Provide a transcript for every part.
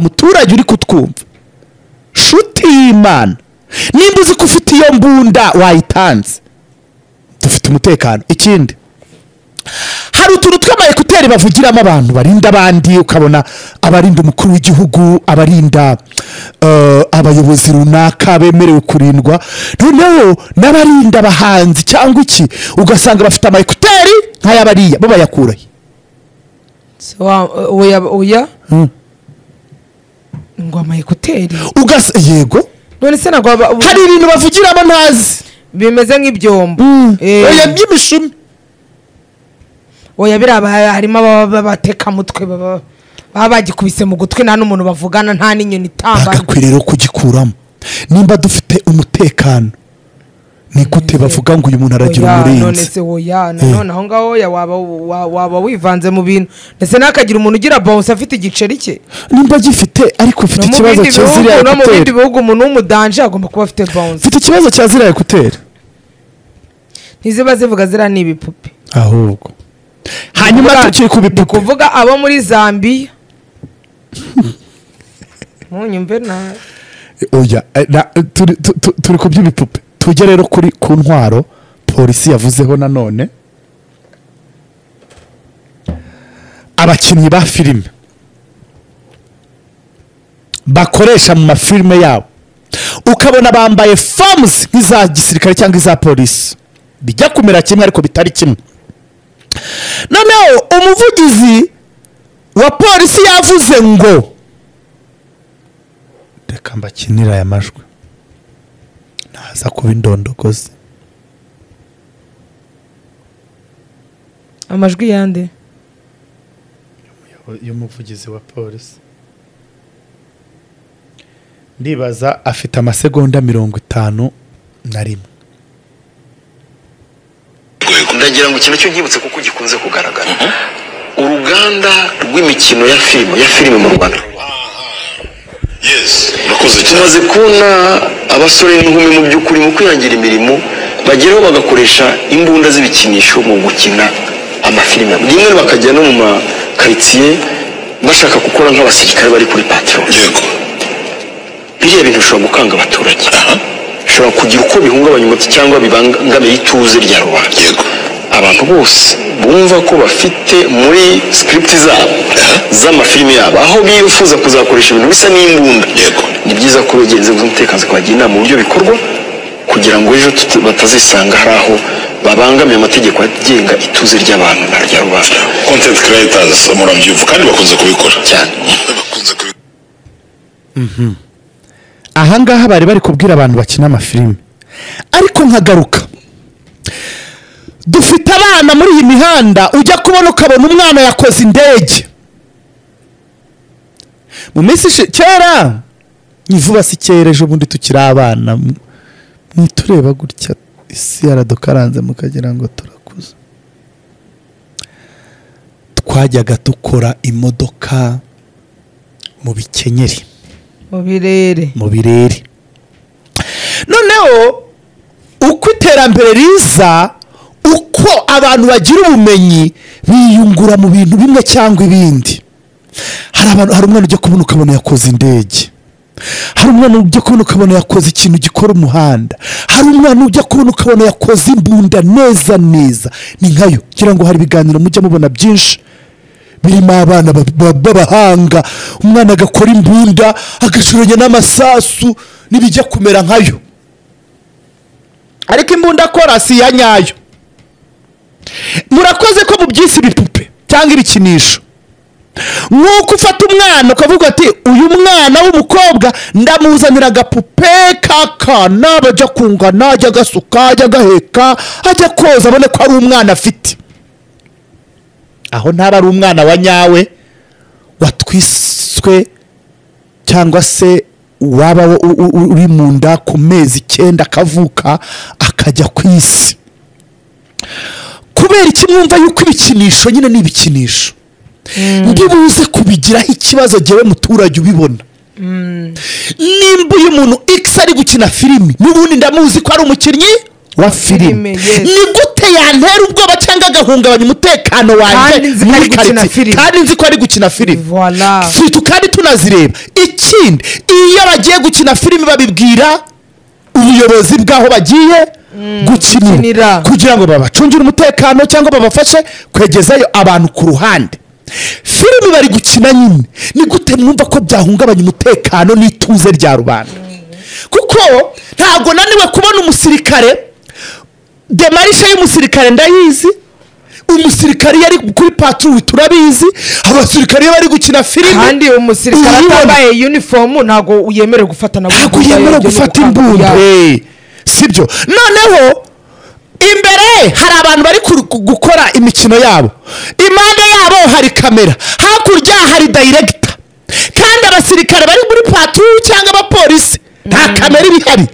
muturage uri kutwumva shuti y'imana nimba uzi ko ufite iyo mbunda wayitanze dufite umutekano ikindi hari utuntu tw'ama ekuteri bavugiramo abantu barinda abandi ukabona abarinda umukuru w'igihugu abarinda eh, abayobozi runaka bemerewe kurindwa noneho n'abarinda abahanzi cyangwa iki ugasanga bafite ama ekuteri nk'ay'abariya bo bayakurahe Se wa- oya oya ngo ama ekuteri Ugas- yego none se ntabwo baba- hari ibintu bavugiramo ntazi bimeze nk'ibyombo Eh, oya by'imishumi oya biriya ba- harimo ababa b'abatekamutwe baba baba bagikubise mu gutwi nta n'umuntu bavugana nta n'inyoni itambara bagakwiye rero kugikuramo nimba dufite umutekano ni gute bavuga ngo uyu muntu aragira Oya, none umurinzi se oya nanone aho ngaho oya waba wa- waba wivanze mu bintu ndetse ntakagira umuntu ugira bonse afite igiceri cye nimba gifite ariko ufite no ikibazo mu bindi cya ziriya bihugu no mu bindi ekuteri bihugu umuntu w'umudanje agomba kuba afite bonse ufite ikibazo cya ziriya ekuteri ntiziba zivuga ziriya ni ibipupe ahubwo hanyuma Kuvuga- tukiri ku ni bipupe kuvuga abo muri zambiya munyumve nabi oya eh, na- turi- tu- tu- turi ku by'ibipupe tujye rero kuri ku ntwaro polisi yavuzeho nanone abakinnyi ba filime bakoresha mu mafilime yabo ukabona bambaye famuzi nk'iza gisirikare cyangwa iza polisi bijya kumera kimwe ariko bitari kimwe noneho umuvugizi wa polisi yavuze ngo reka mbakinire aya majwi naza kuba indondogozi amajwi yande y'umuvugizi wa polisi ndibaza afite amasegonda mirongo itanu na rimwe ndagira ngo ikintu cy'ubwibutse kuko gikunze kugaragara uruganda rw'imikino ya filime ya filime mu rwanda yes murakoze cyane tumaze kubona abasore n'inkumi mu by'ukuri mu kwihangira imirimo bageraho bagakoresha imbunda z'ibikinisho mu gukina amafilime rimwe bakajya no mu makaritsiye bashaka gukora nk'abasirikare bari kuri patron yego biriya bintu bishobora gukanga abaturage bishobora kugira uko bihungabanya umuti cyangwa bibangamiye ituze rya rubanda Yego. abantu bose bumva ko bafite muri script zabo z'amafilime yabo aho bifuza kuzakoresha ibintu bisa n'imbunda Yego. ni byiza ko begera inzego z'umutekano zikabagira inama uburyo bikorwa kugira ngo ejo tuti- batazisanga hari aho babangamiye amategeko agenga ituze ry'abantu na rya rubanda content creators murabyumva kandi bakunze kubikora cyane bakunze kubikora ahangaha bari bari kubwira abantu bakina amafilime ariko nkagaruka dufite abana muri iyi mihanda ujya kubona ukabona umwana yakoze indege mu minsi ishi- kera ni vuba si kera ejo bundi tukiri abana m- mwitureba gutya isi yaradukaranze mukagira ngo turakuze twajyaga dukora imodoka mu bikenyeri mu birere mu birere noneho uko iterambere riza uko abantu bagira ubumenyi biyungura mu bintu bimwe cyangwa ibindi hari abantu hari umwana ujya kubona ukabona yakoze indege hari umwana ujya kubona ukabona yakoze ikintu gikora umuhanda hari umwana ujya kubona ukabona yakoze imbunda neza neza ni nkayo kugira ngo hari ibiganiro mujya mubona byinshi birimo abana ba- ba- b'abahanga umwana agakora imbunda agashoranya n'amasasu n'ibijya kumera nkayo ariko imbunda akora si iya nyayo murakoze ko mubyise ibipupe cyangwa ibikinisho nk'uko ufata umwana ukavuga ati uyu mwana w'umukobwa ndamuzanira agapupe k'akana bajya kungana ajya agasuka ajya agaheka ajya koza abone ko ari umwana afite aho ntaba ari umwana wa nyawe watwiswe cyangwa se waba u- u- u- uri mu nda ku mezi icyenda akavuka akajya ku isi kubera iki mwumva yuko ibikinisho nyine ni ibikinisho ndibuze kubigiraho ikibazo jyewe muturage ubibona nimba uyu muntu x ari gukina filimi n'ubundi ndamuzi ko ari umukinnyi wa filime Filime, yes. ni gute yantera ubwoba cyangwa agahungabanya umutekano Kandi wanjye nzi ko muri ari gukina karitsiye filime. kandi nzi ko ari gukina filime Voilà. si tu kandi tunazireba ikindi iyo bagiye gukina filime babibwira ubuyobozi bw'aho bagiye gukinira gukinira. kugira ngo babacungire umutekano cyangwa babafashe kwegezayo abantu ku ruhande filime bari gukina nyine ni gute mwumva ko byahungabanya umutekano n'ituze rya rubanda kuko ntabwo naniwe kubona umusirikare demarishe y'umusirikare ndayizi umusirikare iyo ari kuri patrouille turabizi abasirikare iyo bari gukina filime kandi umusirikare urabibona. atambaye uniform ntabwo yemerewe gufata na ntabwo yemera gufata imbunda sibyo noneho imbere ye hari abantu bari ku- ku- gukora imikino yabo impande yabo hari kamera hakurya hari dayiregita kandi abasirikare bari muri paturu cyangwa abapolisi nta kamera iba ihari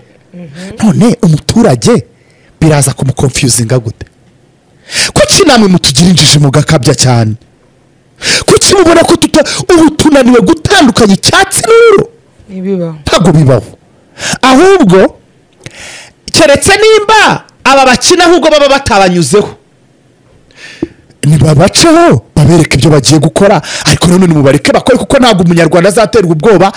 none umuturage biraza kumukonfiyuzinga gute kuki namwe mutugira injiji mugakabya cyane kuki mubona ko tuta ubu tunaniwe gutandukanya icyatsi n'uro ibibaho ntabwo bibaho ahubwo keretse nimba aba bakina ahubwo baba batabanyuzeho nibabaceho babereke ibyo bagiye gukora ariko nanone mubareke bakore kuko ntabwo umunyarwanda azaterwa ubwoba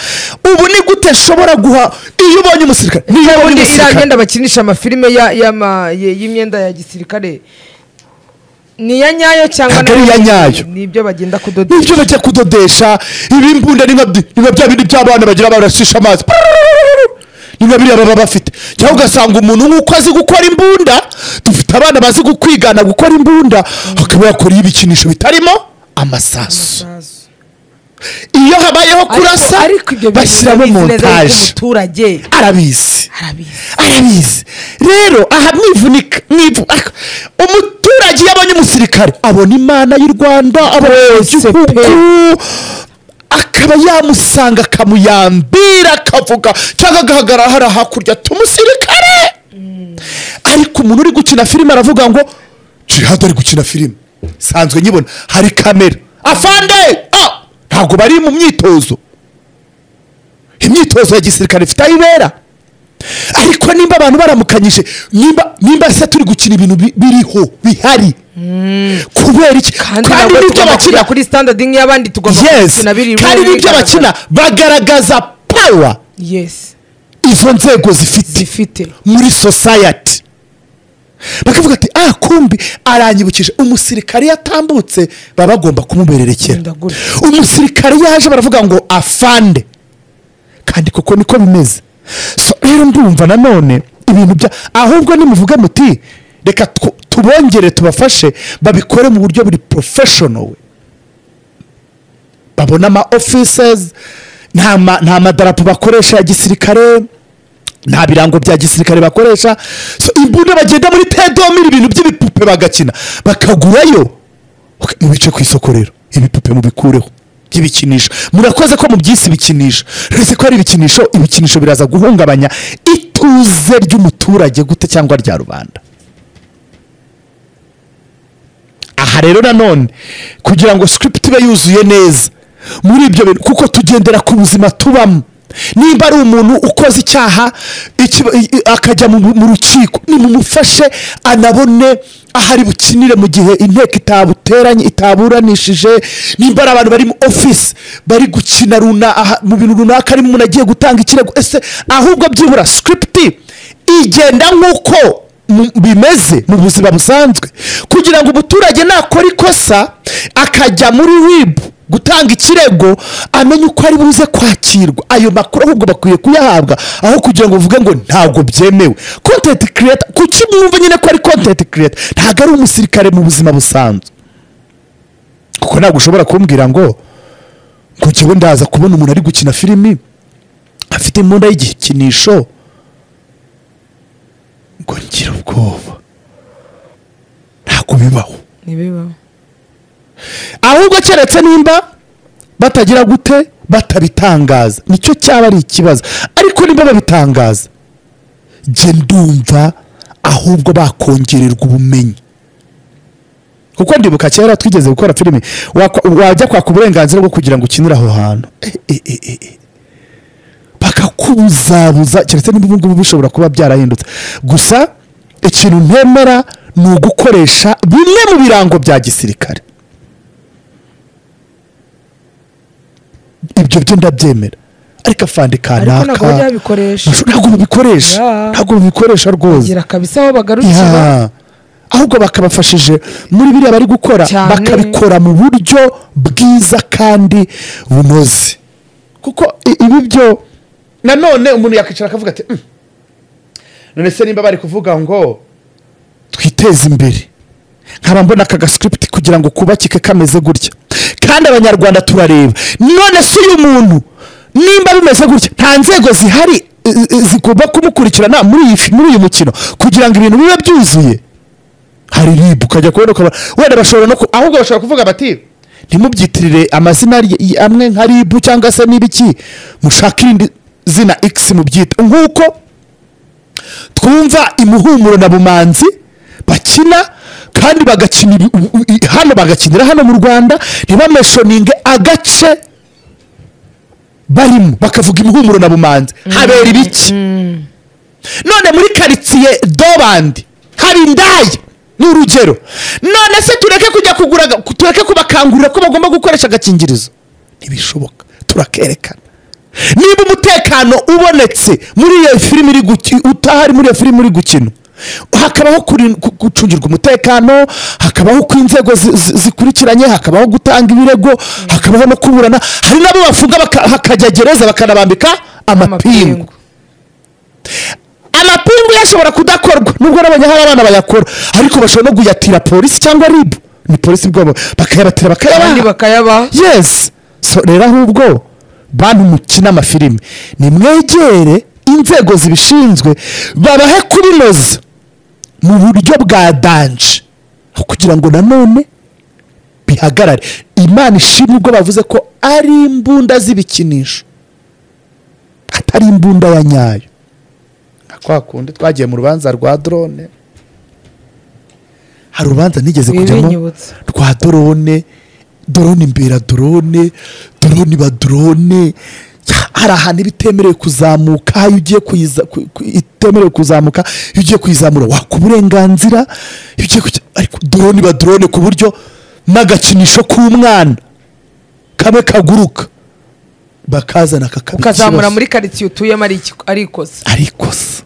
ubu ni gute nshobora guha iyo ubonye umusirikare niyo ubonye ubundi iriya umusirikare myenda bakinisha amafilime ya- y'ama- y- y'imyenda ya gisirikare ni iya nyayo cyangwa Ntabwo ari iya nyayo. ni ibyo bagenda kudoda nibyo bajya kudodesha ibimbunda ni nka byi- ni nka bya bindi by'abana bagira barashisha amazi ni nka biriya baba bafite cyangwa ugasanga umuntu nk'uko azi gukora imbunda dufite abana bazi kwigana gukora imbunda akaba yakora ibikinisho bitarimo amasasu iyo habayeho kurasa ariko ibyo bintu bashyiramo birabizi neza yuko montaje umuturage arabizi arabizi arabizi rero aha mwivunika mwivu ak- umuturage iyo abonye umusirikare abona imana y'u rwanda abona igihugu akaba yamusanga akamuyambira akavuga cyangwa agahagarara hariya hakurya tumusirikare ariko umuntu uri gukina filime aravuga ngo jihad ari gukina filime sanzwe nyibona hari kamera afande ah! ntabwo bari mu myitozo imyitozo ya gisirikare ifite aho ibera ariko nimba abantu baramukanyije nimba nimba se turi gukina ibintu bi- biriho bihari kubera iki kandi kandi nabwo n'ibyo tugomba bakina kujya kuri standard nk'iy'abandi tugomba yes kubikina biri kandi n'ibyo bakina bagaragaza pawa yes izo nzego zifite zifite muri society bakavuga ati ah kumbi aranyibukije umusirikare iyo atambutse baba bagomba kumubererekera Genda gutya. umusirikare iyo aje baravuga ngo afande kandi koko niko bimeze so rero ndumva nanone ibintu bya ahubwo nimuvuga muti reka tu- tubongere tubafashe babikore mu buryo buri professional babona ama offices nta ma- nta madarapo bakoresha ya gisirikare nta birango bya gisirikare bakoresha so imbunda bagenda muri tedomiri ibintu by'ibipupe bagakina bakagurayo Ok, mubice ku isoko rero ibipupe mubikureho by'ibikinisho murakoze ko mubyise ibikinisho uretse ko ari ibikinisho ibikinisho biraza guhungabanya ituze ry'umuturage gute cyangwa rya rubanda aha rero nanone kugira ngo script ibe yuzuye neza muri ibyo bintu kuko tugendera ku buzima tubamo nimba ari umuntu ukoze icyaha iki- i- i- akajya mu mu rukiko nimumufashe anabone aho ari bukinire mu gihe inteko itabuteranye itaburanishije nimba ari abantu bari mu ofisi bari gukina runa aha- mu bintu runaka ari umuntu agiye gutanga ikirego ese ahubwo byibura script igenda nk'uko mu- bimeze mu buzima busanzwe kugira ngo umuturage nakora ikosa akajya muri ribu gutanga ikirego amenye uko ari buze kwakirwa ayo makuru ahubwo bakwiye kuyahabwa aho kugira ngo uvuge ngo ntabwo byemewe kontenti kireta kuki mwumva nyine ko ari kontenti kireta ntabwo ari umusirikare mu buzima busanzwe kuko ntabwo ushobora kumbwira ngo ngo njyewe ndaza kubona umuntu ari gukina filimi afite imbunda y'igikinisho ngo ngira ubwoba ntabwo bibaho ntibibaho ahubwo keretse nimba batagira gute batabitangaza nicyo cyaba ari ikibazo ariko nimba babitangaza jye ndumva ahubwo bakongererwa ubumenyi kuko ndibuka kera twigeze gukora filime wakwa- wajya kwaka uburenganzira bwo kugira ngo ukinire aho hantu Eh, eh, eh, eh. bakakubuzabuza keretse niba ubu ngubu bishobora kuba byarahindutse gusa ikintu ntemera ni ugukoresha bimwe mu birango bya gisirikare ibyo byo ndabyemera ariko afande ariko ntabwo kanaka bajya babikoresha ntabwo babikoresha Yeah. ntabwo babikoresha rwose bagira kabisa aho bagarukira Yeah. ahubwo bakabafashije muri biriya bari gukora Cyane. bakabikora mu buryo bwiza kandi bunoze kuko i- ibi byo nanone umuntu yakwicara akavuga ati "Mm, none se nimba bari kuvuga ngo twiteze imbere nkaba mbona aka gascript kugira ngo kubakike kameze gutya kandi abanyarwanda turareba none si uyu muntu nimba bimeze gutya nta nzego zihari eh, eh, zigomba kumukurikirana muri iyi fi- muri uyu mukino kugira ngo ibintu bibe byuzuye hari rib ukajya kubona ukaba wenda bashobora no ku- ahubwo bashobora kuvuga bati ntimubyitirire amazina ry- y- amwe nka rib cyangwa se n'ibiki mushake irindi zina x mubyita nk'uko twumva imuhumuro na bumanzi bakina kandi bagakina ibi- u- u- i- hano bagakinira hano mu rwanda ntibameshoninge agace barimo bakavuga imuhumuro na bumanzi habera ibiki none muri karitsiye dobandi hari indaya ni urugero none se tureke kujya kugura aga- tureke kubakangurira ko bagomba gukoresha agakingirizo ntibishoboka turakerekana niba umutekano ubonetse muri iyo filimi iri guki- utahari muri iyo filimi iri gukina hakabaho kurin- ku- gucungirwa umutekano hakabaho ko inzego zi- zi- zikurikiranye hakabaho gutanga ibirego hakabaho no kuburana hari n'abo bafunga baka- hakajya gereza bakanabambika amapingu amapingu amapingu yashobora kudakorwa nubwo n'abanya hari abana bayakora ariko bashobora no kuyatira polisi cyangwa ribu ni polisi bwabo bakayabatira abandi bakayabaha bakayabaha yes so rero ahubwo bantu mukina amafilimi nimwegere inzego zibishinzwe babahe kubinoza mu buryo bwa danje kugira ngo nanone bihagarare imana ishimwe ubwo bavuze ko ari imbunda z'ibikinisho atari imbunda ya nyayo nka kwa kundi twagiye mu rubanza rwa dorone hari urubanza nigeze kujyamo Wibinyibutsa. rwa dorone dorone imbera dorone dorone iba dorone hari ahantu iba itemerewe kuzamuka iyo ugiye kuyiza ku- ku- itemerewe kuzamuka iyo ugiye kuyizamura waka uburenganzira iyo ugiye kujya ariko dorone iba dorone ku buryo n'agakinisho k'umwana kabe kaguruka bakazana kakaba ukazamura ikibazo. muri karitsiye utuyemo ari iki- ari ikosa ari ikosa